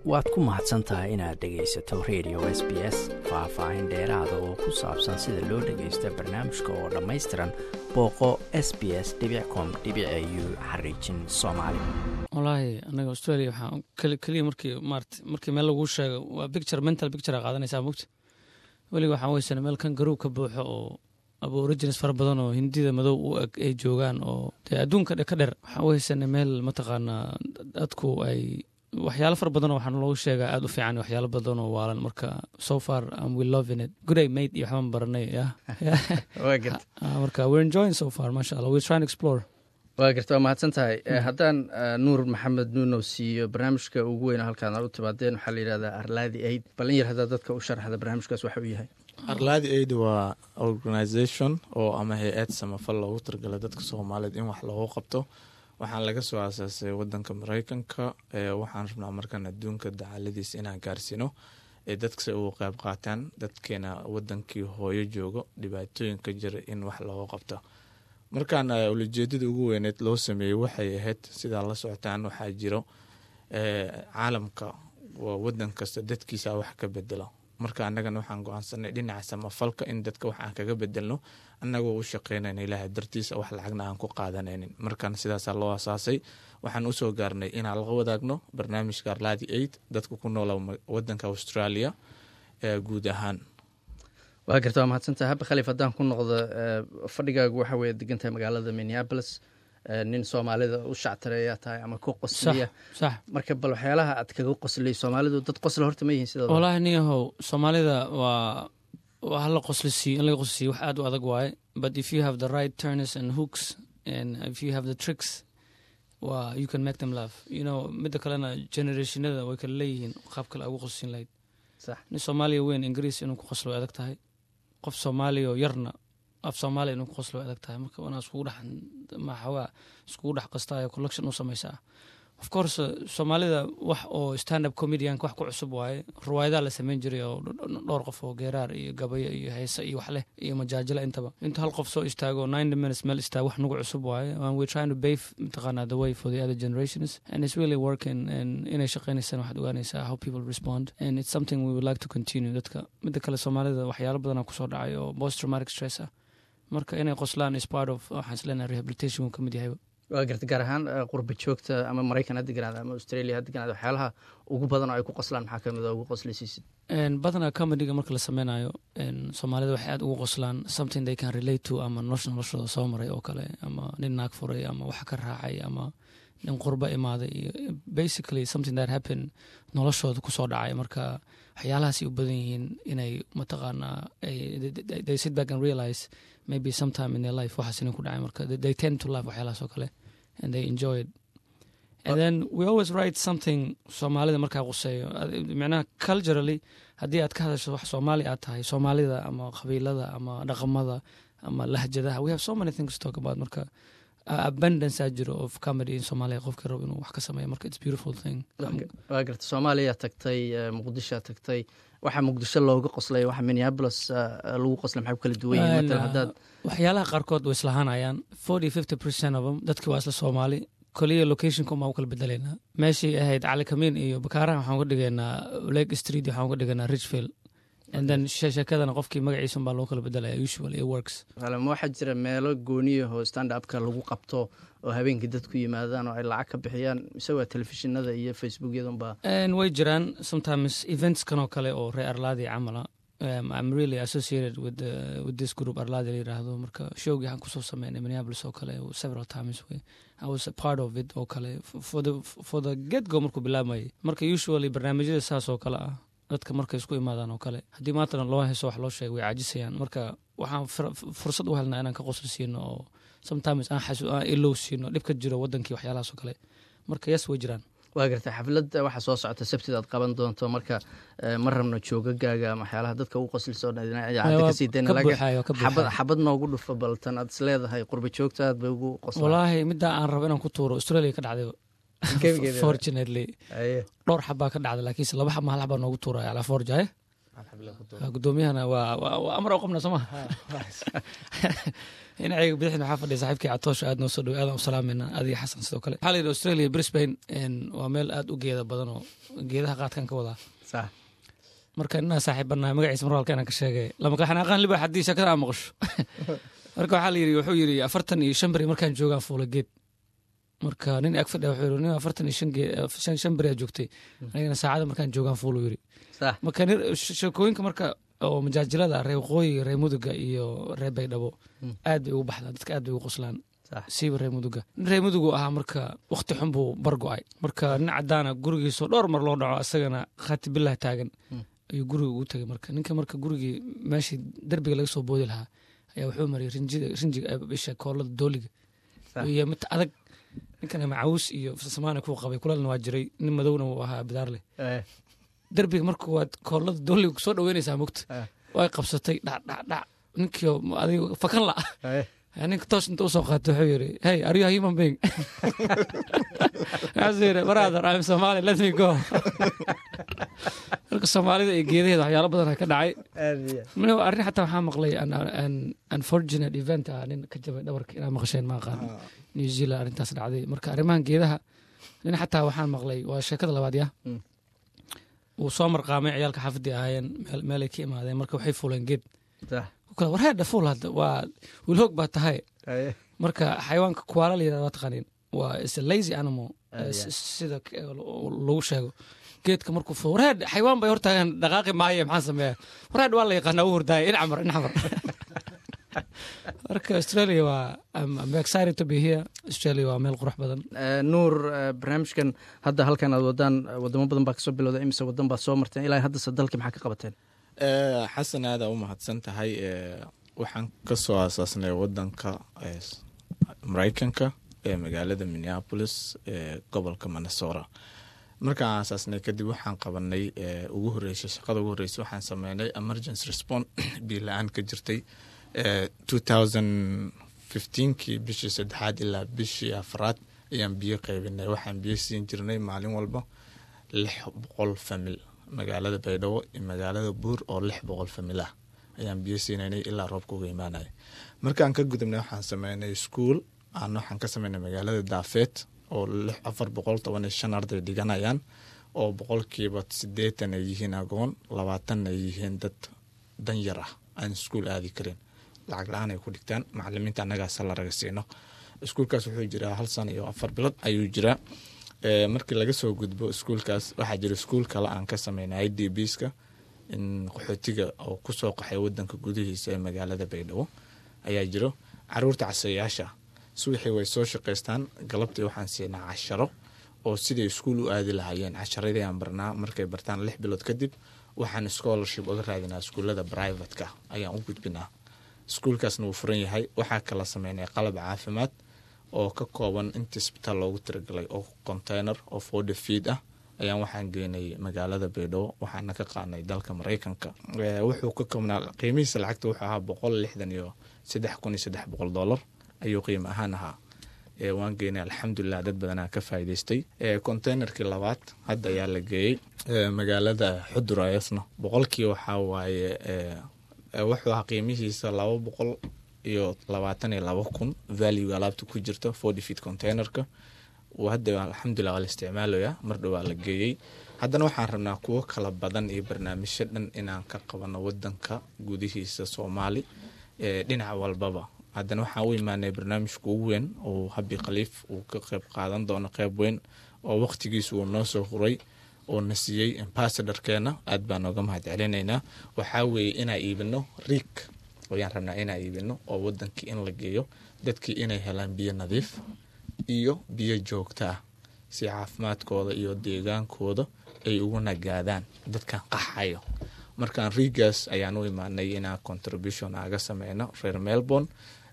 waad ku mahadsan tahay inaad dhegaysato radio s b s faah-faahin dheeraada oo ku saabsan sida loo dhagaysto barnaamijka oo dhammaystiran booqo s b s com u xariijin soomaali wallaahi anaga australia waxaa keliya markii maarata markii meel laguu sheego waa picture mental picture a qaadanaysaa mogta weliga waxaan weysana meel kan garuub ka buuxo oo aborigins fara badan oo hindida madow u eg ay joogaan oo dee adduunka ka dher waxaan weysana meel mataqaanaa dadku ay waxyaalo fara badanoo waxaan loogu sheegaa aad u fiican waxyaalo badan oo waalan marka so far um, we loving it good ay made iyo waxbaan baranay yah marka we're enjoying so far masha allah we're trying to explore waa garta waa mahadsan tahay haddaan nuur maxamed nuunow siiyo barnaamijka ugu weyna halkaan aad u timaadeen waxaa la yidhahdaa arlaadi aid balin yar haddaa dadka u sharaxda barnaamijkaas waxa uu yahay arlaadi aid waa organisation oo ama hay-ad samafal loogu targala dadka soomaaliyeed in wax loogu qabto waxaan laga soo aasaasay wadanka mareykanka waxaan rabnaa markaan adduunka dacaaladiis inaan gaarsiino ee dadkase ugu qeyb qaataan dadkeena wadankii hooyo joogo dhibaatooyinka jira in wax loogu qabto markaan ulajeedada ugu weyneed loo sameeyey waxay ahayd sidaa la socotaan waxaa jiro caalamka wadan kasta dadkiisa wax ka bedelo marka annagana waxaan go-aansanay dhinaca samafalka in dadka wax aan kaga bedelno annagoo u shaqeynayna ilaahay dartiisa wax lacagna aan ku qaadanaynin markan sidaasaa loo asaasay waxaan usoo gaarnay inaan laga wadaagno barnaamijka arladi aid dadka ku noola wadanka australia guud ahaan waa garta waa mahadsantaha haba khaliif haddaan ku noqdo fadhigaagu waxa weye degan tahay magaalada minneapolis nin soomaalida u shactareeyaa tahay ama ku qosliya marka bal waxyaalaha aad kaga qosliyay soomaalidu dad qosla horta ma yihiin sida wallaahi nin yahow soomaalida waa waa hala qoslisiiyo in laga qoslisiiyo wax aad u adag waaye but if you have the right turners and hooks and if you have the tricks waa you can make them laugh you know midda kalena generationada way kala leeyihiin qaab kale ugu qoslisiin lahayd nin soomaaliya weyn ingiriis inuu ku qoslo way adag tahay qof soomaaliya oo yarna af soomaaliya inuu ku qoslo way adag tahay marka wanaa iskugu dhex maxawaa iskugu dhex qastaayo collection u samaysaa of course soomaalida wax oo stand up comedianka wax ku cusub waaye ruwaayadaa la sameyn jiray oo dhowr qof oo geeraar iyo gabayo iyo heese iyo wax leh iyo majaajila intaba inta hal qof soo istaago ninety minutes meel istaago wax nagu cusub waaye and we're trying to bave mataqaanaa the way for the other generations and it's really working and inay shaqeynaysaan waxaad ogaanaysaa how people respond and it's something we would like to continue dadka midda kale soomaalida waxyaalo badanaa kusoo dhacay oo post traumatic stress ah marka inay qoslaan is part of waxaan isleenahay rehabilitation wuu ka mid yahayba waa garta gaar ahaan qurba joogta ama maraykan ha deganaada ama australia ha deganaada waxyaalaha ugu badan oo ay ku qoslaan maxaa kamid a ugu qoslisiisid badanaa comediga marka la sameynayo soomaalida waxay aad ugu qoslaan something they can relate to ama nolosha noloshooda soo maray oo kale ama nin naag furay ama wax ka raacay ama nin qurba imaaday iyo basically something that happen noloshooda kusoo dhacay marka waxyaalahaasay u badan yihiin inay mataqaanaa they sit back and realize maybe sometime in their life waxaas inay ku dhacay marka they tend to love waxyaalahaas oo kale and they enjoy it and then we always write something soomaalida markaa quseeyo micnaha culturally haddii aad ka hadasho wax soomaali aad tahay soomaalida ama qabiilada ama dhaqamada ama lahjadaha we have so many things to talk about marka abundance aa jiro of comedy in soomaaliya qofkii rabo inuu wax ka sameeyo marka it's beautiful thing waa garta soomaaliya tagtay muqdishoa tagtay waxa muqdisho looga qoslay waxa minneapolis lagu qoslay maxay ku kala duwan yihiin matalan haddaad waxyaalaha qaarkood way islahaanayaan forty fifty percent of them dadkii waa isla soomaali koliya locationka umaa u kala bedelaynaa meeshii ahayd cali kamiin iyo bakaaraha waxaan uga dhigaynaa lake street waxaan uga dhigaynaa richfield and then sheekadana qofkii magaciisa baa loo kala bedelaya usual it works ma waxaa jira meelo gooniyahoo stand upka lagu qabto oo habeenkii dadku yimaadaan oo ay lacag ka bixiyaan mise waa telefishinada iyo facebookyadanba way jiraan sometimes eventskan oo kale oo reer arlaadi camala um, I'm really associated with the, with this group arlaadi la yiraahdo marka showgii waxaan kusoo sameynay minneapolis oo kale several times way I was a part of it oo kale for the for the get go markuu bilaabmayay marka usually barnaamijyada saas oo kale ah dadka markay isku imaadaan oo kale haddii maantana loo heso wax loo sheega way caajisayaan marka waxaan fursad u helnaa inaan ka qosli siino oo sometimes aan ilow siino dhib ka jiro wadankii waxyaalahaas oo kale marka yes way jiraan waa gartay xafladda waxaa soo socota sabtida aad qaban doonto marka ma rabno joogagaaga ama waxyaalaha dadka ugu qosliso idaacadda kasii dayna xabad noogu dhufo baltan aad is leedahay qurba joogta aad bay ugu qoslaan walaahi middaa aan rabo inaan ku tuuro australia ka dhacday fortunately dhowr xabaa ka dhacda laakiinse laba xab mahal xabaa noogu tuuraya alaa forjaye gudoomiyahana waa amar oo qabna sooma dhinacayga bidixna waxaa fadhiya saaxiibkii catoosha aad noo soo dhow aadaan u salaamayna adiga xasan sidoo kale waxaa la yidhi australia brisbane waa meel aad u geeda badan oo geedaha qaadkan ka wadaa marka inaa saaxiibanahay magaciisa mar walka inaan ka sheegay lama qaxanaaqaan libax haddii sheekada aan maqasho marka waxaa la yidhi wuxuu yidhi afartan iyo shan beri markaan joogaan fuula geed marka nin ag fadhiya wuxuu yidhi nin afartan iyo shan geed shan beri aa joogtay anigana saacada markaan joogaan fuulu yidhi marka sheekooyinka marka oo majaajilada reer waqooyiga reer muduga iyo reer baydhabo aad bay ugu baxdaan dadka aad bay ugu qoslaan siiba reer muduga nin reer mudugu ahaa marka wakti xun buu bargo-ay marka nin cadaana gurigiisoo dhowr mar loo dhaco isagana khaati bilah taagan ayuu guriga ugu tegay marka ninka marka gurigii meeshii derbiga laga soo boodi lahaa ayaa wuxuu mariyay rinjiga isha koolada dooliga iyo mid adag ninkan macawus iyo samaana kuu qabay kulalna waa jiray nin madowna uu ahaa bidaarleh derbiga marka waad koolada dooliga kusoo dhaweynaysaa mogta way qabsatay dhacdhacdhac ninkii adiga fakan la ninka toos inta usoo qaatay wuxuu yidhi hey are you a human being waxaasuu yidhi brother I'm Somali let me go marka soomaalida iyo geedaheeda waxyaalo badan ka dhacay arrin xataa waxaa maqlay unfortunate event ah nin ka jabay dhabarka inaa maqasheen ma aqaan new zealand arrintaas dhacday marka arrimahan geedaha nin xataa waxaan maqlay waa sheekada labaad ya wuu soo marqaamay ciyaalka xaafadii ahaayeen meelay ka imaadeen marka waxay fuuleen geed warheedha fuul hadda waa wilhoog baa tahay marka xayawaanka kuwaala la yirahda waa taqaaniin waa is a lazy animal sida lagu sheego geedka markuu fuul warheed xayawaan bay hortaagan dhaqaaqi maaye maxaan sameeya warheed waa la yaqaanaa u hordaaya in camar in camar marka australia waa I'm excited to be here australia waa meel qurux badan nuur barnaamijkan hadda halkan aad wadaan wadamo badan baa kasoo bilowda imise wadan baa soo marteen ilaa haddase dalkii maxaa ka qabateen xasan aadaa u mahadsan tahay waxaan kasoo aasaasnay wadanka maraykanka ee magaalada minneapolis ee gobolka minnesota markaan aasaasnay kadib waxaan qabanay ugu horeysay shaqada ugu horreysay waxaan sameynay emergency response biyo la-aan ka jirtay two thousand fifteenkii bishii saddexaad ilaa bishii afraad ayaan biyo qaybinay waxaan biyo siin jirnay maalin walba lix boqol famil magaalada baydhabo iyo magaalada buur oo lix boqol famil ah ayaan biyo siinaynay ilaa roobka uga imaanaya markaan ka gudubnay waxaan sameynay ischool aan waxaan ka sameynay magaalada daafeed oo afar boqol toban iyo shan arday dhiganayaan oo boqolkiiba sideetan ay yihiin agoon labaatanna ay yihiin dad danyar ah aan iskuol aadi karin lacag la-aan ay ku dhigtaan macalimiinta annagaasa la raga siino iskuolkaas wuxuu jiraa hal sana iyo afar bilood ayuu jiraa markii laga soo gudbo iskuolkaas waxaa jira iskuol kale aan ka sameynay i d bska in qaxootiga oo kusoo qaxay wadanka gudihiisa ee magaalada baydhabo ayaa jiro caruurta casayaasha subaxii way soo shaqaystaan galabtii waxaan siinaa casharo oo siday iskuol u aadi lahaayeen casharadii aan barnaa markay bartaan lix bilood kadib waxaan scholarship uga raadinaa iskuullada brivatka ayaan u gudbinaa iskuolkaasna wuu furan yahay waxaa kala sameynay qalab caafimaad oo ka kooban inta isbitaal loogu tiragalay oo container oo forty feed ah ayaan waxaan geynay magaalada baydhabo waxaana ka qaadnay dalka maraykanka wuxuu ka koobnaa qiimihiisa lacagta wuxuu ahaa boqol lixdan iyo saddex kun iyo saddex boqol dollar ayuu qiimo ahaan ahaa waan geynay alxamdulilah dad badanaa ka faa'idaystay containerkii labaad hadda ayaa la geeyey magaalada xudur ayasna boqolkii waxaa waaye wuxuu ahaa qiimihiisa laba boqol iyo labaatan iyo laba kun value alaabta ku jirta forty feet containerka hadda alxamdulilah waa la isticmaalaya mar dhowaa la geeyey haddana waxaan rabnaa kuwo kala badan iyo barnaamijyo dhan inaan ka qabano wadanka gudihiisa soomaali dhinac walbaba haddana waxaan u imaanay barnaamijka ugu weyn oo habi khaliif uu ka qeyb qaadan doono qeyb weyn oo waqtigiisa uu noo soo huray oo na siiyey ambasadorkeena aad baan nooga mahad celinaynaa waxaa weeye inaa iibino riik ayaan rabnaa inaa iibino oo wadankii in la geeyo dadkii inay helaan biyo nadiif iyo biyo joogta ah si caafimaadkooda iyo deegaankooda ay ugu nagaadaan dadkan qaxayo markaan riigaas ayaan u imaanay inaan contribution aga sameyno reer melbourne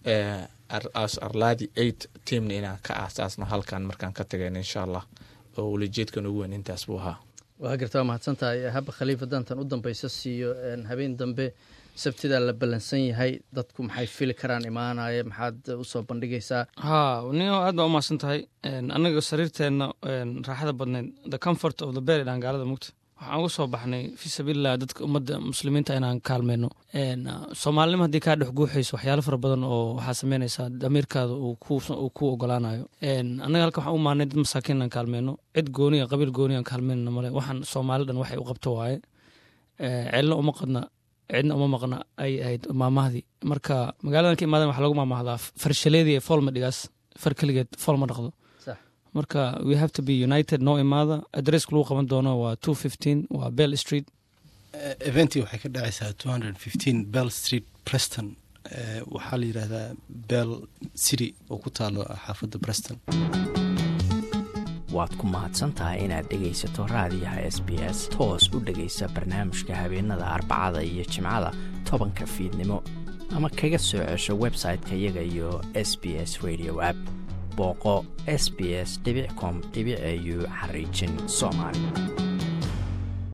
arladi eight teamna inaan ka aasaasno halkan markaan ka tagayno insha allah oo welijeedkan ugu weyn intaas buu ahaa waa garta waa mahadsantahay haba khaliif hadantan u dambeysa siiyo habeen dambe sabtidaa la ballansan yahay dadku maxay fili karaan imaanaya maxaad usoo bandhigaysaa ha nio aad baa umahadsan tahay annaga sariirteenna raaxada badneyd the comfort of the bed dhaan gaalada mugta waxaan uga soo baxnay fi sabiililah dadka ummadda muslimiinta inaan kaalmeyno soomaalinimo haddii kaa dhex guuxayso waxyaalo fara badan oo waxaa sameynaysaa damiirkaada uu ku ogolaanayo annaga halka waxaan u maanay dad masaakiin inaan kaalmeyno cid gooniya qabiil gooniya aan kaalmeynana male waxaan soomaali dhan waxay u qabto waaye ceelna uma qadna cidna uma maqna ay ahayd maamahdii marka magaaladan ka imaadan waxa lagu maamahdaa farshaleedii ee fool ma dhigaas far keligeed fool ma dhaqdo marka we have to be united noo imaada adresska lagu qaban doono waa two fifteen waa bell street eventii waxay ka dhacaysaa two hundred fifteen bell street preston waxaa la yidhaahdaa bell city oo ku taalo xaafadda preston waad ku mahadsan tahay inaad dhegaysato raadiyaha s b s toos u dhegaysa barnaamijka habeenada arbacada iyo jimcada tobanka fiidnimo ama kaga soo cesho website-ka iyaga iyo s b s radio app booqo s b s com au xariijin soomaali